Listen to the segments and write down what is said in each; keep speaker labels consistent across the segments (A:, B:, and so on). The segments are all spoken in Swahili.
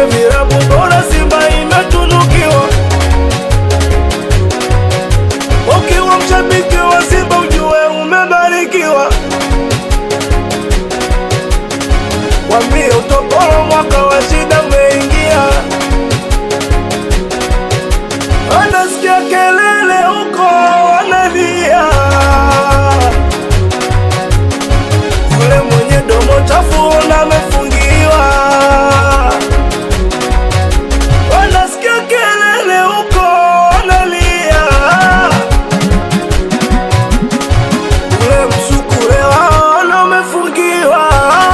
A: kwenye vilabu bora Simba imetunukiwa. Ukiwa mshabiki wa Simba ujue umebarikiwa. Wambie utopolo mwaka wa shida umeingia. Wanasikia kelele huko wanalia. Yule mwenye domo chafu na amefungiwa. Wanasikia kelele huko wanalia. Ule msukule wao na umefungiwa.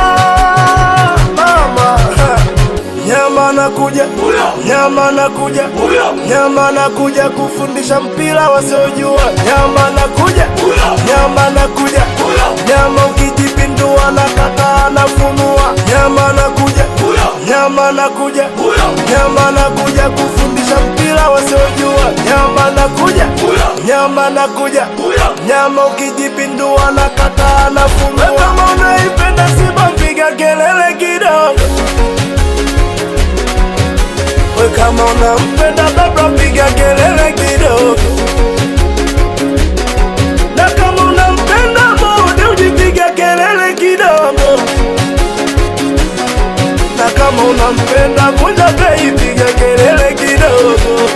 A: Mama, nyama nakuja, nyama nakuja, nyama nakuja kufundisha mpira wasiojua. Nyama nakuja, nyama nakuja, nyama ukijipindua na kaka nafunua. Nyama nakuja, nyama nakuja, nyama nakuja kufundisha mpira wasiojua. Nyama nakuja, nyama nakuja, nyama ukijipindua na kaka nafunua. Kama unaipenda Simba piga kelele kidogo. We kama unampenda baba piga kelele kidogo, na kama unampenda Mudi ujipiga kelele kidogo, na kama unampenda Vunja Bei piga kelele kidogo.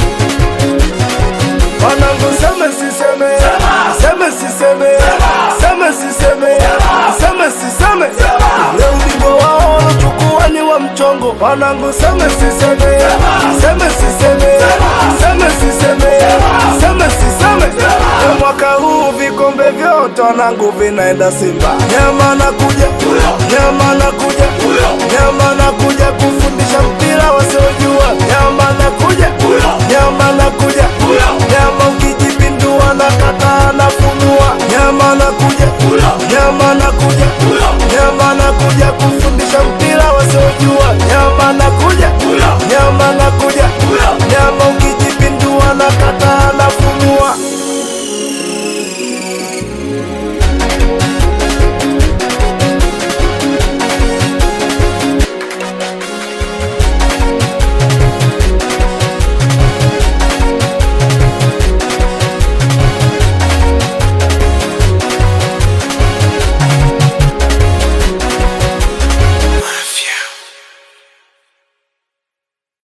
A: Wanangu seme siseme, seme siseme, seme siseme, seme siseme, leo ubingwa wao walochukua ni wa mchongo. Wanangu seme siseme, seme siseme, seme siseme, seme siseme, Leo mwaka huu vikombe vyote wanangu vinaenda Simba. Nyama nakuja, nyama nakuja, nyama nakuja kufundisha mpira wasiojua. Nyama nakuja, nyama nakuja, nyama ukijipindua na kata nafunua. Nyama nakuja, nyama nakuja, nyama nakuja kufundisha mpira wasiojua. Nyama nakuja, nyama nakuja, nyama uki